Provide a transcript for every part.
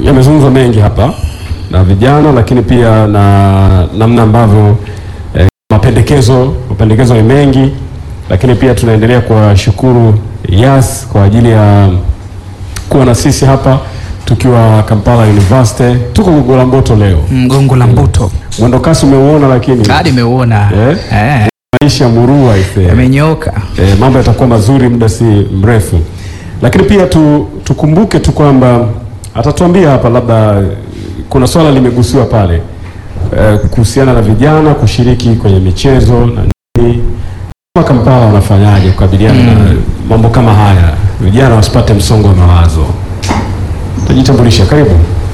yamezungumzwa mengi hapa na vijana, lakini pia na namna ambavyo eh, mapendekezo mapendekezo ni mengi, lakini pia tunaendelea kuwashukuru Yas kwa ajili ya kuwa na sisi hapa tukiwa Kampala University. Tuko Gongo la Mboto leo, Mgongo la Mbuto mwendo kasi umeuona, lakini hadi imeuona Eh? eh, maisha murua ise amenyoka E, mambo yatakuwa mazuri muda si mrefu, lakini pia tu, tukumbuke tu kwamba atatuambia hapa, labda kuna swala limegusiwa pale e, kuhusiana na vijana kushiriki kwenye michezo na nini. Kama Kampala wanafanyaje kukabiliana na mambo kama haya, vijana wasipate msongo wa mawazo? Tajitambulisha, karibu.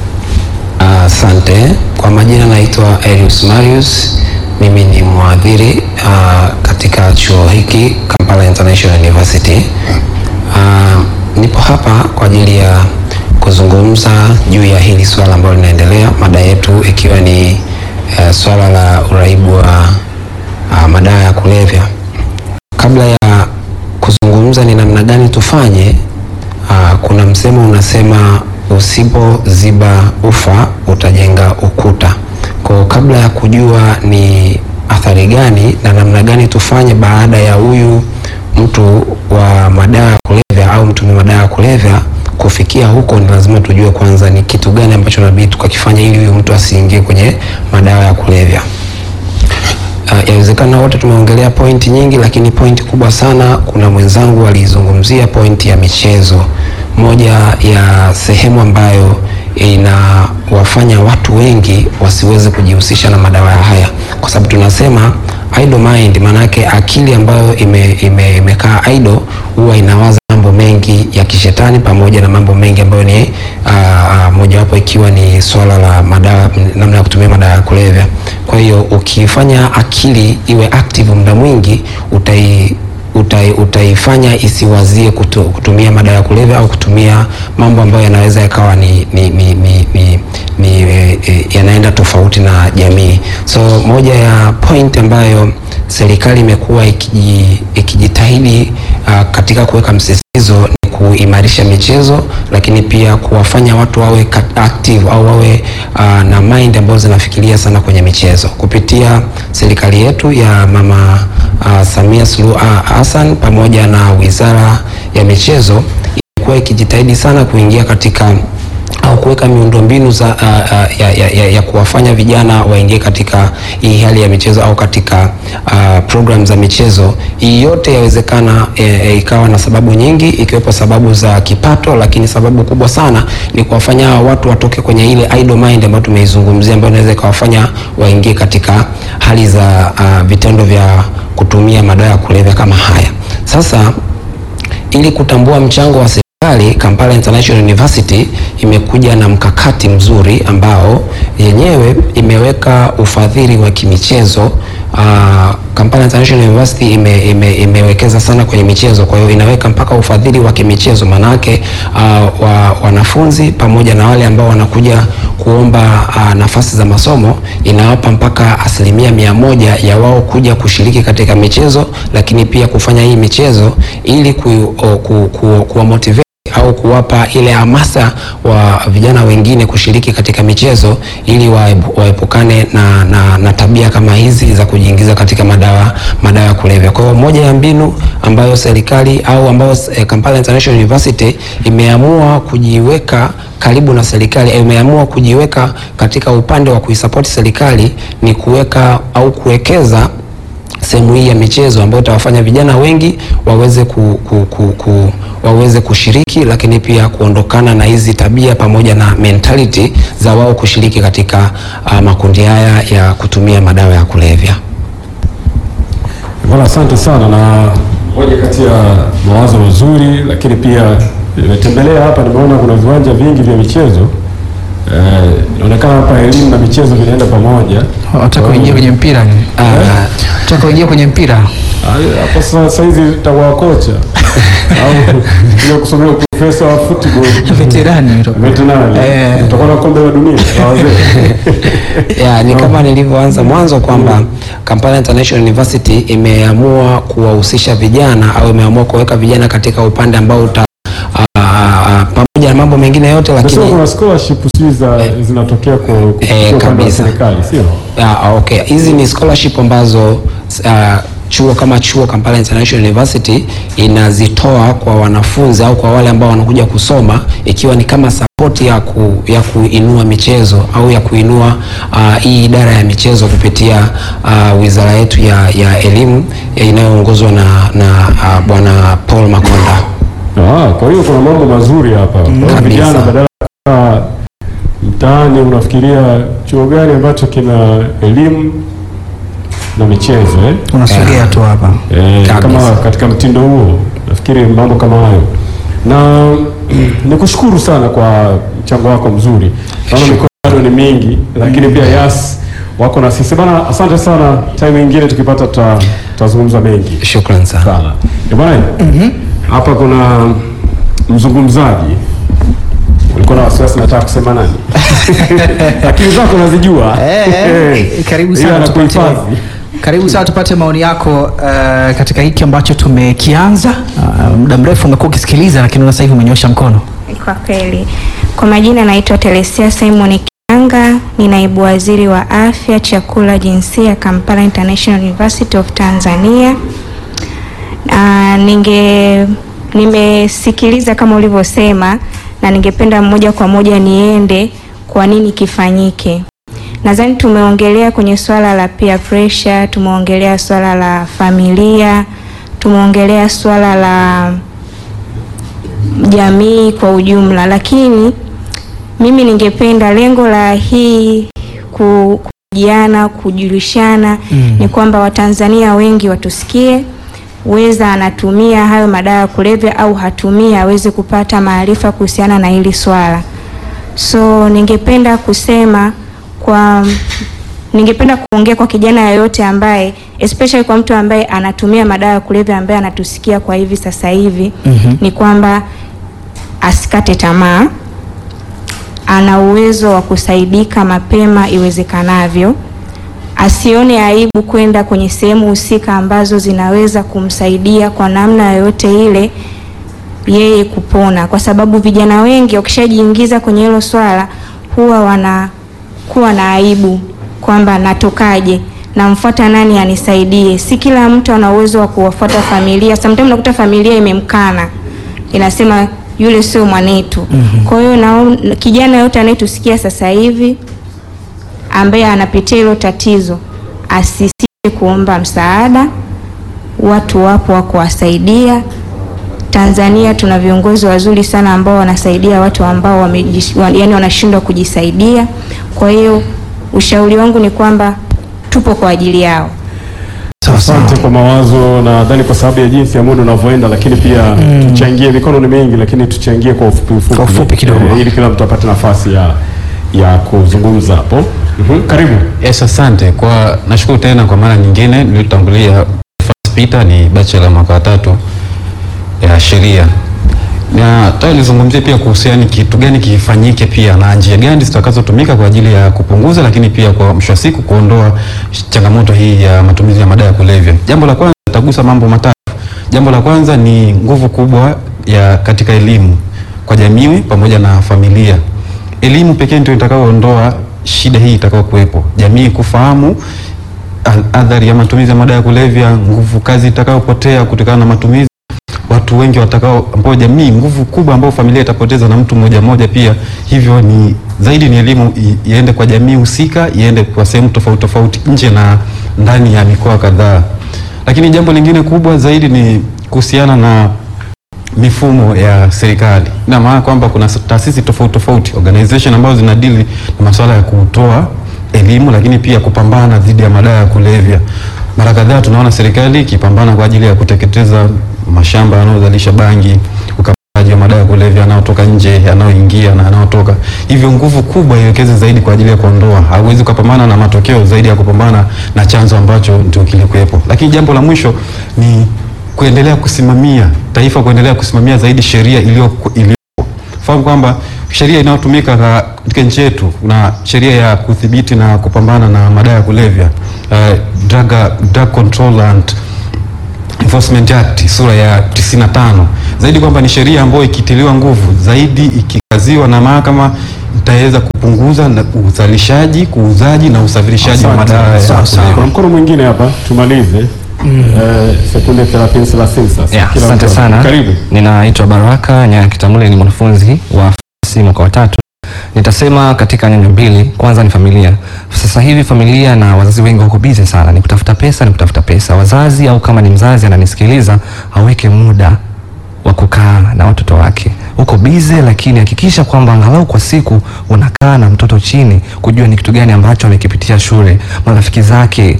Asante. Kwa majina naitwa Elius Marius. Mimi ni mwadhiri uh, katika chuo hiki Kampala International University. Uh, nipo hapa kwa ajili ya kuzungumza juu ya hili swala ambalo linaendelea, mada yetu ikiwa ni uh, swala la uraibu wa uh, madawa ya kulevya. Kabla ya kuzungumza ni namna gani tufanye, uh, kuna msemo unasema usipoziba ufa utajenga ukuta. Kwa kabla ya kujua ni athari gani na namna gani tufanye baada ya huyu mtu wa madawa ya kulevya au mtumia madawa ya kulevya kufikia huko, ni lazima tujue kwanza ni kitu gani ambacho nabidi tukakifanya ili huyu mtu asiingie kwenye madawa ya kulevya. Uh, yawezekana wote tumeongelea pointi nyingi, lakini pointi kubwa sana, kuna mwenzangu alizungumzia pointi ya michezo, moja ya sehemu ambayo inawafanya watu wengi wasiweze kujihusisha na madawa haya, kwa sababu tunasema idle mind, maanake akili ambayo ime, ime, imekaa idle huwa inawaza mambo mengi ya kishetani pamoja na mambo mengi ambayo ni uh, uh, mojawapo ikiwa ni swala la madawa, namna ya kutumia madawa ya kulevya. Kwa hiyo ukifanya akili iwe active muda mwingi utai utai, utaifanya isiwazie kutu, kutumia madawa ya kulevya au kutumia mambo ambayo yanaweza yakawa ni, ni, ni, ni, ni, ni e, e, yanaenda tofauti na jamii. So moja ya point ambayo serikali imekuwa ikiji, ikijitahidi uh, katika kuweka msisitizo ni kuimarisha michezo, lakini pia kuwafanya watu wawe active au wawe uh, na mind ambazo zinafikiria sana kwenye michezo kupitia serikali yetu ya mama uh, Samia Suluhu Hassan pamoja na Wizara ya Michezo imekuwa ikijitahidi sana kuingia katika au kuweka miundombinu za uh, uh, ya, ya, ya, ya kuwafanya vijana waingie katika hii hali ya michezo au katika uh, program za michezo. Hii yote yawezekana e, e, ikawa na sababu nyingi ikiwepo sababu za kipato, lakini sababu kubwa sana ni kuwafanya hawa watu watoke kwenye ile idle mind ambayo tumeizungumzia, ambayo inaweza ikawafanya waingie katika hali za uh, vitendo vya kutumia madawa ya kulevya kama haya. Sasa ili kutambua mchango wa serikali, Kampala International University imekuja na mkakati mzuri ambao yenyewe imeweka ufadhili wa kimichezo. Uh, Kampala International University ime, ime, imewekeza sana kwenye michezo, kwa hiyo inaweka mpaka ufadhili wa kimichezo. Maanake uh, wa, wanafunzi pamoja na wale ambao wanakuja kuomba uh, nafasi za masomo inawapa mpaka asilimia mia moja ya wao kuja kushiriki katika michezo, lakini pia kufanya hii michezo ili ku, ku, ku, ku motivate au kuwapa ile hamasa wa vijana wengine kushiriki katika michezo ili waepukane na, na, na tabia kama hizi za kujiingiza katika madawa madawa ya kulevya. Kwa hiyo moja ya mbinu ambayo serikali au ambayo eh, Kampala International University imeamua kujiweka karibu na serikali, imeamua kujiweka katika upande wa kuisapoti serikali ni kuweka au kuwekeza sehemu hii ya michezo ambayo itawafanya vijana wengi waweze ku, ku, ku, ku, waweze kushiriki, lakini pia kuondokana na hizi tabia pamoja na mentality za wao kushiriki katika uh, makundi haya ya kutumia madawa ya kulevya. Bwana, asante sana, na moja kati ya mawazo mazuri, lakini pia nimetembelea hapa, nimeona kuna viwanja vingi vya michezo inaonekana hapa elimu na michezo vinaenda pamoja. Wataka kuingia kwenye mpira ni? Wataka kuingia kwenye mpira Ah, Hapo sasa hizi takuwa kocha au ile kusomea profesa wa football veterani utakuwa. veterinary, Eh. utakuwa na kombe la dunia la wazee. ya ni kama nilivyoanza mwanzo kwamba Kampala International University imeamua kuwahusisha vijana au imeamua kuweka vijana katika upande ambao uta, a, a, a, pamoja na mambo mengine yote, Nasema lakini kuna scholarship sijui za zinatokea kwa kupitia Eh, upande wa kabisa. serikali sio? Ah, okay. Hizi ni scholarship ambazo uh, chuo kama chuo Kampala International University inazitoa kwa wanafunzi au kwa wale ambao wanakuja kusoma ikiwa ni kama support ya, ku, ya kuinua michezo au ya kuinua uh, hii idara ya michezo kupitia uh, wizara yetu ya, ya elimu ya inayoongozwa na, na uh, bwana Paul Makonda. Ah, kwa hiyo kuna mambo mazuri hapa. Kwa hiyo kabisa. vijana badala ya kukaa mtaani unafikiria chuo gani ambacho kina elimu na michezo eh? unasogea tu hapa Eh, Kabisa. kama katika mtindo huo nafikiri mambo kama hayo, na nikushukuru sana kwa mchango wako mzuri. Naona mikono bado ni mingi, lakini pia yas wako na sisi bana. Asante sana, time nyingine tukipata tuta- tutazungumza mengi Shukran sana. sana Eh, bwana. Hapa kuna mzungumzaji, ulikuwa na wasiwasi, nataka kusema nani? Akili zako nazijua. Eh, karibu Ila sana tupate, anakuhifadhi. karibu sana tupate maoni yako uh, katika hiki ambacho tumekianza. Uh, muda mrefu umekuwa ukisikiliza, lakini sasa hivi umenyosha mkono. Kwa kweli, kwa majina naitwa Telesia Simon Kianga, ni naibu waziri wa afya, chakula, jinsia Kampala International University of Tanzania. Ah, ninge nimesikiliza kama ulivyosema na ningependa moja kwa moja niende kwa nini kifanyike. Nadhani tumeongelea kwenye swala la peer pressure, tumeongelea swala la familia, tumeongelea swala la jamii kwa ujumla, lakini mimi ningependa lengo la hii ku- kujiana kujulishana Mm. ni kwamba Watanzania wengi watusikie, weza anatumia hayo madawa ya kulevya au hatumii, aweze kupata maarifa kuhusiana na hili swala. So ningependa kusema kwa ningependa kuongea kwa kijana yoyote ambaye especially kwa mtu ambaye anatumia madawa ya kulevya ambaye anatusikia kwa hivi sasa hivi Mhm. ni kwamba asikate tamaa, ana uwezo wa kusaidika mapema iwezekanavyo, asione aibu kwenda kwenye sehemu husika ambazo zinaweza kumsaidia kwa namna yoyote ile yeye kupona, kwa sababu vijana wengi wakishajiingiza kwenye hilo swala huwa wanakuwa na aibu kwamba natokaje, namfuata nani anisaidie. Si kila mtu ana uwezo wa kuwafuata familia. Sometimes unakuta familia imemkana, inasema yule sio mwanetu. Kwa hiyo na kijana yote anayetusikia sasa hivi ambaye anapitia hilo tatizo asisite kuomba msaada, watu wapo wa kuwasaidia. Tanzania tuna viongozi wazuri sana ambao wanasaidia watu ambao wamejish, wa, yani wanashindwa kujisaidia. Kwa hiyo ushauri wangu ni kwamba tupo kwa ajili yao. Sawa sawa. Asante kwa mawazo, nadhani kwa sababu ya jinsi ya muda unavyoenda, lakini pia tuchangie. Mikono ni mingi, lakini tuchangie kwa ufupi ufupi, Kwa ufupi kidogo. Eh, ili kila mtu apate nafasi ya ya kuzungumza hapo. Mhm, Karibu. Yes, asante kwa nashukuru tena kwa mara nyingine. Nilitangulia first Peter ni bachelor mwaka wa tatu ya sheria, na nataka nizungumzie pia kuhusiana ni kitu gani kifanyike pia na njia gani zitakazotumika kwa ajili ya kupunguza, lakini pia kwa mwisho wa siku kuondoa changamoto hii ya matumizi ya madawa ya kulevya. Jambo la kwanza nitagusa mambo matatu. Jambo la kwanza ni nguvu kubwa ya katika elimu kwa jamii pamoja na familia. Elimu pekee ndio itakayoondoa shida hii itakayokuwepo, jamii kufahamu a- athari ya matumizi ya madawa ya kulevya, nguvu kazi itakayopotea kutokana na matumizi, watu wengi watakao, ambao jamii, nguvu kubwa ambayo familia itapoteza na mtu mmoja mmoja pia. Hivyo ni zaidi ni elimu i- iende kwa jamii husika, iende kwa sehemu tofauti tofauti nje na ndani ya mikoa kadhaa. Lakini jambo lingine kubwa zaidi ni kuhusiana na mifumo ya serikali. Ina maana kwamba kuna taasisi tofauti tofauti organization ambazo zinadili na masuala ya kutoa elimu, lakini pia kupambana dhidi ya madawa ya kulevya. Mara kadhaa tunaona serikali ikipambana kwa ajili ya kuteketeza mashamba yanayozalisha bangi, ukamaji wa madawa ya kulevya yanayotoka nje, yanayoingia na yanayotoka. Hivyo nguvu kubwa iwekeze zaidi kwa ajili ya kuondoa. Hauwezi kupambana na matokeo zaidi ya kupambana na chanzo ambacho ndio kilikuwepo. Lakini jambo la mwisho ni kuendelea kusimamia taifa, kuendelea kusimamia zaidi sheria iliyo iliyo fahamu kwamba sheria inayotumika ka- katika nchi yetu na sheria ya kudhibiti na kupambana na madawa ya kulevya uh, drug, drug control and enforcement act sura ya 95 zaidi kwamba ni sheria ambayo ikitiliwa nguvu zaidi iki kuangaziwa na mahakama itaweza kupunguza na uzalishaji, kuuzaji na usafirishaji wa Asante. madawa ya Sawa, sawa. kulevya. Kuna mkono mwingine hapa tumalize. Eh, sekunde 30 30 sasa. Yeah, Kila asante mtu. sana. Karibu. Ninaitwa Baraka Nyaya Kitamule, ni mwanafunzi wa fasi mwaka wa tatu. Nitasema katika nyanja mbili. Kwanza ni familia. Sasa hivi familia na wazazi wengi wako busy sana, ni kutafuta pesa, ni kutafuta pesa. Wazazi au kama ni mzazi ananisikiliza, aweke muda wa kukaa na watoto wake. Uko busy, lakini hakikisha kwamba angalau kwa siku unakaa na mtoto chini, kujua ni kitu gani ambacho amekipitia shule, marafiki zake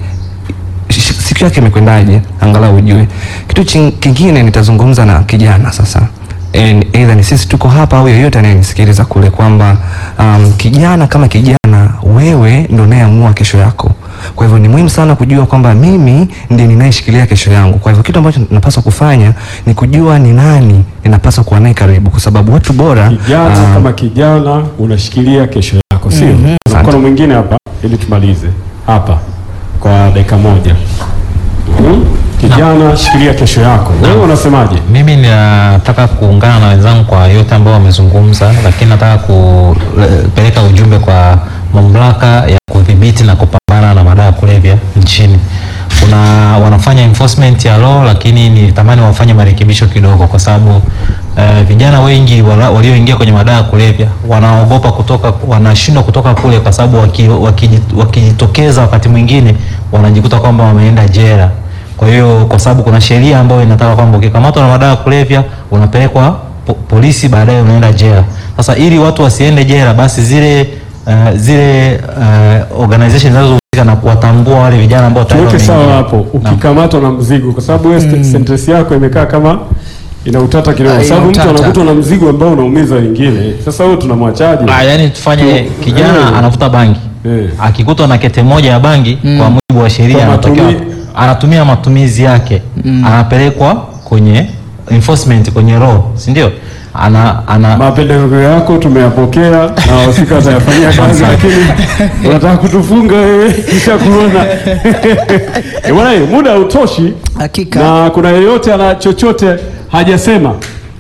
sh- siku yake imekwendaje, angalau ujue. Kitu chin- kingine nitazungumza na kijana sasa, En- either ni sisi tuko hapa au yeyote anayenisikiliza kule, kwamba um, kijana kama kijana, wewe ndo unayeamua kesho yako. Kwa hivyo ni muhimu sana kujua kwamba mimi ndiye ninayeshikilia kesho yangu. Kwa hivyo kitu ambacho napaswa kufanya ni kujua ni nani ninapaswa kuwa naye karibu, kwa sababu watu bora Kijana um, kama kijana unashikilia kesho yako, sio? Kuna Asante. mkono mwingine hapa ili tumalize hapa kwa dakika moja. Mhm. Kijana, shikilia kesho yako. Wewe unasemaje? Mimi nataka kuungana na wenzangu kwa yote ambao wamezungumza, lakini nataka kupeleka ujumbe kwa mamlaka ya kudhibiti na kupambana na madawa ya kulevya nchini. Kuna wanafanya enforcement ya law, lakini nitamani wafanye marekebisho kidogo, kwa sababu eh, vijana wengi wala- walioingia kwenye madawa ya kulevya wanaogopa kutoka, wanashindwa kutoka kule, kwa sababu waki- wakiji- wakijitokeza wakati mwingine wanajikuta kwamba wameenda jela. Kwa hiyo kwa sababu kuna sheria ambayo inataka kwamba ukikamatwa na madawa ya kulevya unapelekwa po polisi, baadaye unaenda jela. Sasa ili watu wasiende jela, basi zile uh, zile uh, organization zinazohusika na kuwatambua wale vijana ambao tayari Tuweke sawa wameingia. hapo, Naam. ukikamatwa na mzigo, kwa sababu wewe mm. sentence yako imekaa kama ina utata kidogo, Ah, kwa ina sababu mtu utata. anakutwa na mzigo ambao unaumiza wengine. Sasa wewe tunamwachaje? Ah, yani tufanye kijana Eh. anavuta bangi Eh. akikutwa na kete moja ya bangi kwa mujibu wa sheria Kwa anatakiwa matumi- anatumia matumizi yake anapelekwa kwenye enforcement kwenye law, si ndio? Ana, ana Mapendekezo yako tumeyapokea na wahusika watayafanyia kazi, lakini unataka kutufunga wewe, kisha kuona Eh, bwana, eh, muda hautoshi Hakika. na kuna yeyote ana chochote hajasema.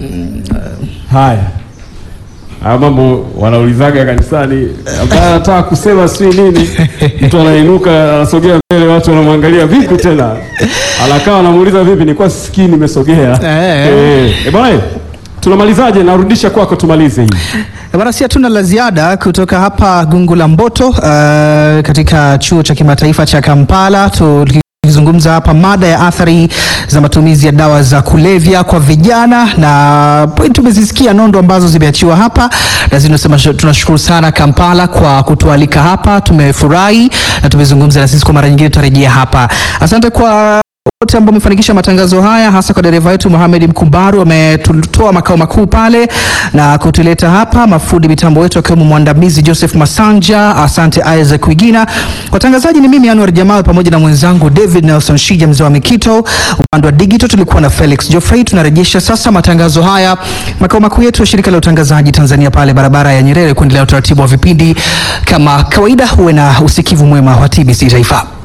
Haya, haya mambo wanaulizaga kanisani, ambaye anataka kusema si nini, mtu anainuka anasogea mbele, watu wanamwangalia vipi tena, anakaa anamuuliza vipi, nilikuwa sisikii, nimesogea. Eh. Eh, eh, bwana, eh, tunamalizaje? Narudisha kwako tumalize hii. Eh, Bwana, si hatuna la ziada kutoka hapa Gungu la Mboto uh, katika chuo cha kimataifa cha Kampala tukizungumza hapa mada ya athari za matumizi ya dawa za kulevya kwa vijana, na point tumezisikia nondo ambazo zimeachiwa hapa, na zinasema tunashukuru sana Kampala kwa kutualika hapa, tumefurahi na tumezungumza na sisi. Kwa mara nyingine tutarejea hapa. Asante kwa wote ambao wamefanikisha matangazo haya, hasa kwa dereva wetu Mohamed Mkumbaru ametutoa makao makuu pale na kutuleta hapa, mafundi mitambo wetu akiwemo mwandamizi Joseph Masanja, asante Isaac Wigina. Watangazaji ni mimi Anwar Jamal pamoja na mwenzangu David Nelson Shija, mzee wa Mikito. Upande wa digital tulikuwa na Felix Geoffrey. Tunarejesha sasa matangazo haya makao makuu yetu ya shirika la utangazaji Tanzania pale barabara ya Nyerere, kuendelea utaratibu wa vipindi kama kawaida. Huwe na usikivu mwema wa TBC Taifa.